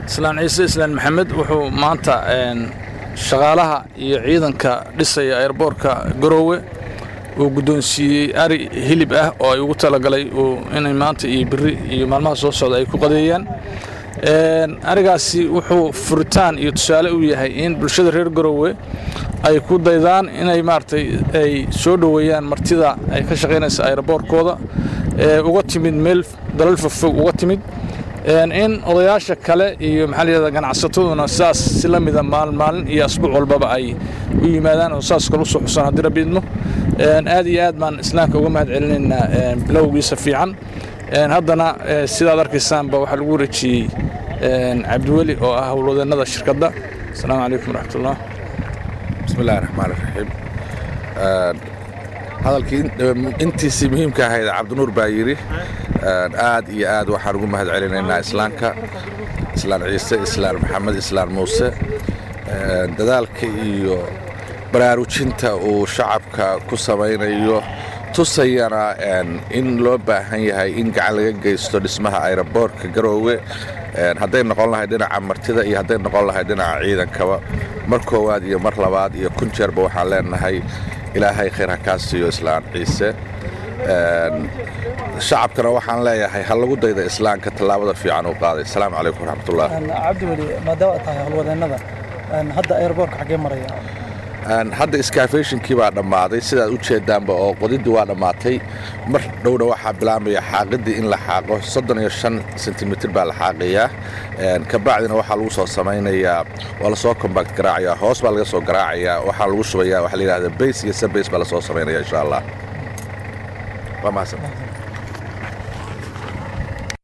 islaan ciise islaan maxamed wuxuu maanta shaqaalaha iyo ciidanka dhisaya airboorka garoowe uu guddoonsiiyey ari hilib ah oo ay ugu talagalay inay maanta iyo biri iyo maalmaha soo socda ay ku qadeeyaan arigaasi wuxuu furitaan iyo tusaale u yahay in bulshada reer garoowe ay ku daydaan inay maaragtay ay soo dhoweeyaan martida ay ka shaqaynaysa aeroboorkooda ee uga timid meel dalal fogfog uga timid in odayaasha kale iyo maxaa layihahda ganacsataduna saas si la mida maalin maalin iyo asbuuc walbaba ay u yimaadaan oo saas kale usoo xusaan haddii rabbi idmo aad iyo aad baan islaamka uga mahad celinaynaa bilowgiisa fiican haddana sidaad arkaysaanba waxaa lagu wareejiyey cabdiweli oo ah howlwadeennada shirkadda asalaamu calaykum waraxmatullah bismi illahi raxmaan iraxiim hadalkii intiisii muhiimka ahayd cabdinuur baa yidhi aad iyo aad waxaan ugu mahad celinaynaa islaamka islaan ciise islaan maxamed islaan muuse dadaalka iyo baraarujinta uu shacabka ku samaynayo tusayana in loo baahan yahay in gacan laga geysto dhismaha ayroboortka garoowe hadday noqon lahay dhinaca martida iyo hadday noqon lahay dhinaca ciidankaba mar koowaad iyo mar labaad iyo kun jeerba waxaan leenahay ilaahay khayr ha kaa siiyo islaan ciise shacabkana waxaan leeyahay ha lagu dayda islaamka tallaabada fiican uu qaaday asalaamu calaykum waraxmatullah cabdiweli maadaama aad tahay howlwadeennada hadda airboorka xaggee maraya hadda iskaafeeshinkii baa dhammaaday sidaad u jeedaanba oo qodiddii waa dhammaatay mar dhowna waxaa bilaabmaya xaaqidii in la xaaqo soddon iyo shan sentimitir baa la xaaqayaa kabacdina waxaa lagu soo samaynayaa waa lasoo kombact garaacayaa hoos baa laga soo garaacayaa waxaa lagu shubayaa waxaa la yidhahda bays iyo sabays baa lasoo samaynaya insha allah waa mahadsan